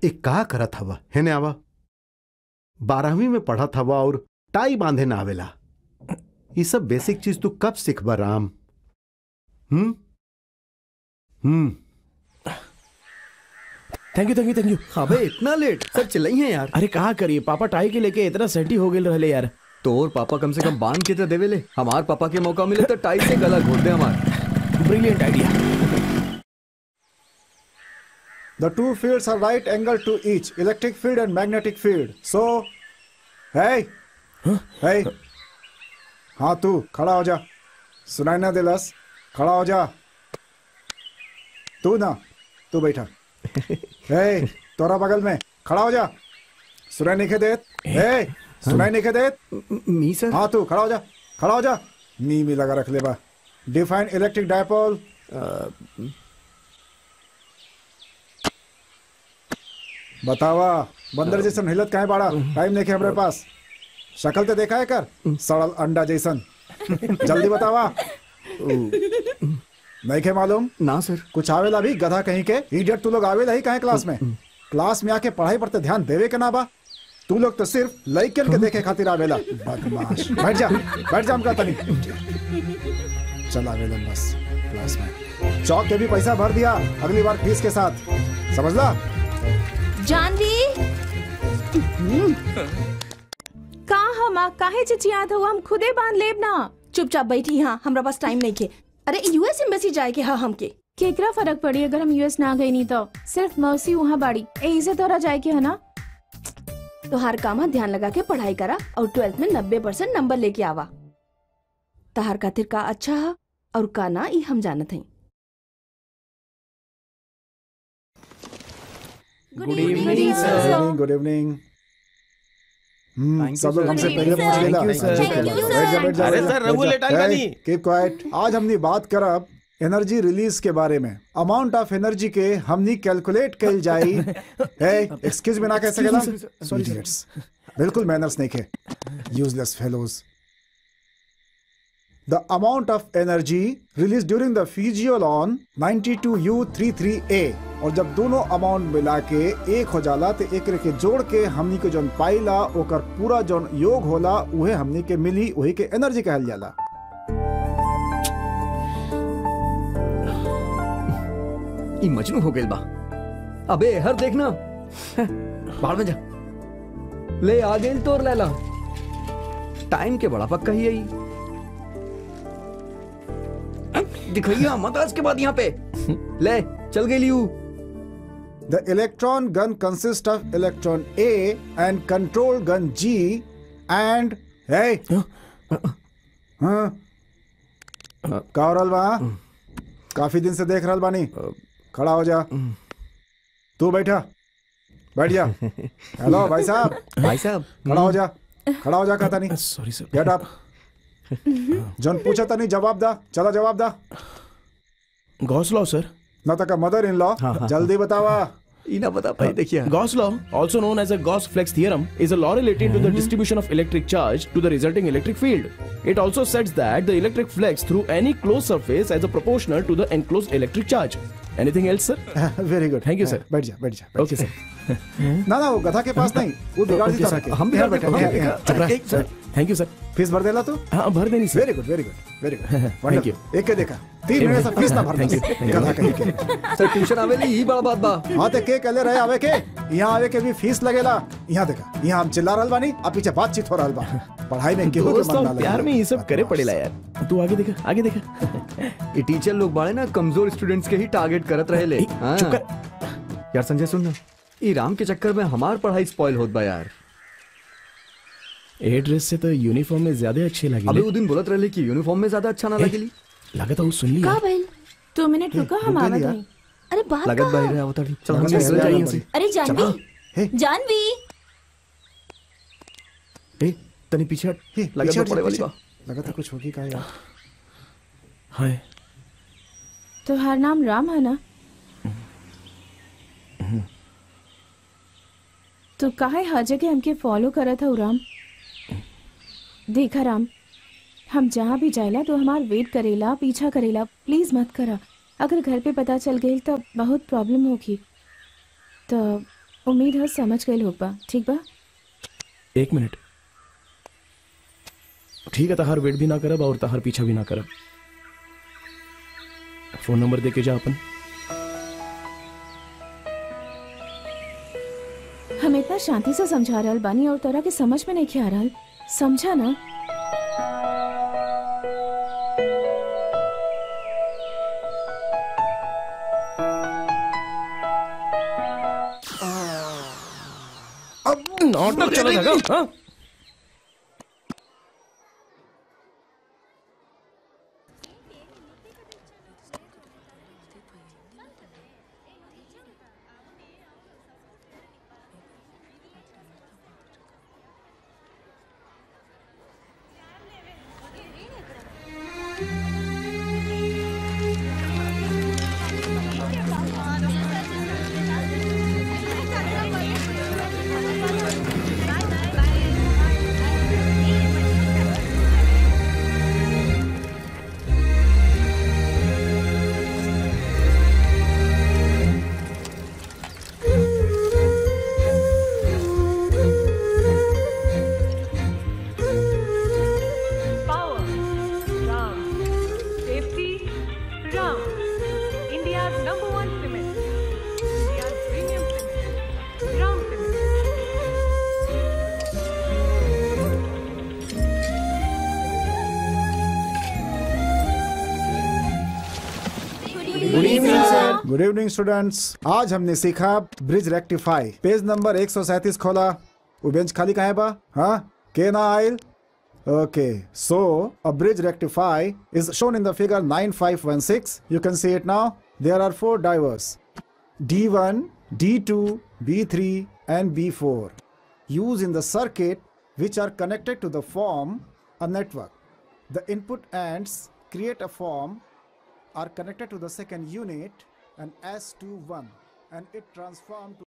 एक का करत हवा है आवा बारहवीं में पढ़त हवा और टाई बांधे ना आवेला ये सब बेसिक चीज तू कब सीखबा Ram hmm hmm thank you thank you thank you अबे इतना लेट सर चिल्लाई है यार अरे कहा करिए पापा टाई के लेके इतना सेटी हो गए रहले यार तोर पापा कम से कम बांध के तो देवे ले हमार पापा के मौका मिले तो टाई से गला घोट दे हमार brilliant idea The two fields are right angle to each electric field and magnetic field. So, hey, hey, हाँ तू खड़ा हो जा सुनाई ना दिलस खड़ा हो जा तू ना तू बैठा hey, तोरा बगल में खड़ा हो जा सुनाई नहीं के देत hey, सुनाई नहीं के देत मी सर हाँ तू खड़ा हो जा खड़ा हो जा मी मी लगा रख ले बा डिफाइन इलेक्ट्रिक डायपोल बतावा बंदर जैसन हिलत काहे बाड़ा टाइम नहीं हमरे पास शक्ल तो देखा है कर सड़ल अंडा जैसन जल्दी बतावा नहीं के मालूम ना सर कुछ आवेला भी गधा कहीं के इडियट तू लोग आवेला ही काहे क्लास में क्लास में आके पढ़ाई पर तो ध्यान देवे के ना बा तू लोग तो सिर्फ लइकन के देखे खातिर आवेला बदमाश बैठ जा बैठ जा हमका तनी चल आवेला बस क्लास में चौक के भी पैसा भर दिया अगली बार फीस के साथ समझला जानवी का हम काहे चिचियात हो हम खुदे बांध लेब ना चुपचाप बैठी हाँ हमरा पास टाइम नहीं के अरे यूएस एम्बेसी जाए के हाँ हमके केकरा फर्क पड़ी अगर हम यूएस ना गई नहीं तो सिर्फ मौसी वहाँ बाड़ी यही से तोरा जाए के है ना तो हर काम है, ध्यान लगा के पढ़ाई करा और ट्वेल्थ में नब्बे परसेंट नंबर लेके आवा तहार खातिर का अच्छा है और का ना ई हम जानत हई good good evening sir evening good evening hmm Thank you, सब लोग sir. हमसे Good पहले evening, पूछ sir. लेला Thank you, sir. Thank you, बैठ जा बैठ जा अरे बैठ जा, सर, रघु बैठ जा। लेटाई बानी। Hey, keep quiet. आज हमने बात करब एनर्जी रिलीज के बारे में अमाउंट ऑफ एनर्जी के हमनी कैलकुलेट कल जाई हे एक्सक्यूज मी ना कह सकेला Sorry, sir. Idiots. बिल्कुल मैनर्स नहीं खे useless fellows The amount of energy released during the physiolon 92U33A और जब दोनों अमाउंट मिला के एक हो जाला तो एक के जोड़ के हमनी के जौन पाइला ओकर पूरा जौन योग होला उहे हमनी के मिली वही के एनर्जी कहल जाला ई मजनू हो गइल बा अबे हर देखना बाहर में जा ले आ गेल तोर लैला टाइम के बड़ा पक्का ही है दिखैया मत आज के बाद यहाँ पे ले चल गई लियू The electron gun consists of electron A and control gun G and hey हाँ का हो रहल बा हाँ? काफी दिन से देख रहल बानी खड़ा हो जा तू बैठा बैठ जा हेलो भाई साहब भाई साहब खड़ा हो जा खड़ा हो जा कहता नहीं सॉरी सर गेट अप जन पूछा था नहीं जवाब दा चला जवाब दा गॉस लॉ सर न तक मदर इन लॉ जल्दी बतावा ई ना बता पाई देखिए Gauss law, also known as a Gauss-Flex theorem, is a law relating to the distribution of electric charge to the resulting electric field. It also states that the electric flex through any closed surface as a proportional to the enclosed electric charge. Anything else, sir? Very good Thank you, sir. बैठ जा बैठ जा बैठ Okay, sir. जा। ना ना वो गधा के पास नहीं वो बिगाड़ दी तरह के हम भी यहाँ बैठे बैठा यहाँ, यहाँ। चुप रहा। Sir Thank you, sir. Fees भर देला तू हाँ भर देनी sir very good very good very good Thank you. एक के देखा तीन महीने से फीस ना भर Thank you, thank you. गधा कहीं के सर ट्यूशन आवेली ई बड़ा बात बा हाँ ते के कहले रहे आवे के यहाँ आवे के भी फीस लगेला यहाँ देखा यहाँ हम चिल्ला रहल बानी अब पीछे बातचीत हो रहल बा पढ़ाई में केहू के दोस्त मन ना और लगे प्यार में ये सब करे पड़ेला यार तू आगे देखा आगे देखा ये टीचर लोग बाड़े ना कमजोर स्टूडेंट्स के ही टारगेट करत रहे ले ए, हाँ। चुप कर यार संजय सुन ना ई राम के चक्कर में हमार पढ़ाई स्पॉइल होत बा यार ए ड्रेस से तो यूनिफॉर्म में ज्यादा अच्छे अबे लगे वो दिन बोलत रहे कि यूनिफॉर्म में ज्यादा अच्छा ना लगेली लगा था वो सुन लिया का भइल दो मिनट रुको हम रुक आवत लिया। हई अरे बात लगत का बाहर आवत रही चल हम अच्छा, निकल अच्छा, जाए यहाँ अच्छा। से अरे जानवी हे। जानवी ए तनी पीछे हट हे, लगत पीछे बा हट पड़े जा, वाली पीछे। बा लगा था कुछ होगी का यार हाय तो हर नाम राम है ना तो काहे हर जगह हमके फॉलो करत है राम देखा राम हम जहाँ भी जाएला तो हमार वेट करेला पीछा करेला प्लीज मत करा अगर घर पे पता चल गई तो बहुत प्रॉब्लम होगी तो उम्मीद है समझ गए लोग बा ठीक बा एक मिनट ठीक है तहार वेट भी ना करब और तहार पीछा भी ना करब फोन नंबर दे के जा अपन हम इतना शांति से समझा रहल बानी और तोरा के समझ में नहीं आ रहल समझा ना नाटक चला जाएगा हाँ? Power. Ram. Safety. Ram. India's number one cement. India's premium cement. Ram Cement. Good evening students आज हमने सीखा ब्रिज रेक्टिफाई पेज नंबर 137 खोला वो बेंच खाली कहाँ है बा हाँ के ना आयल Okay, so a bridge rectify is shown in the figure 9516. You can see it now. There are four divers D1, D2, B3, and B4 used in the circuit which are connected to the form a network. The input ends create a form are connected to the second unit and S21 and it transformed to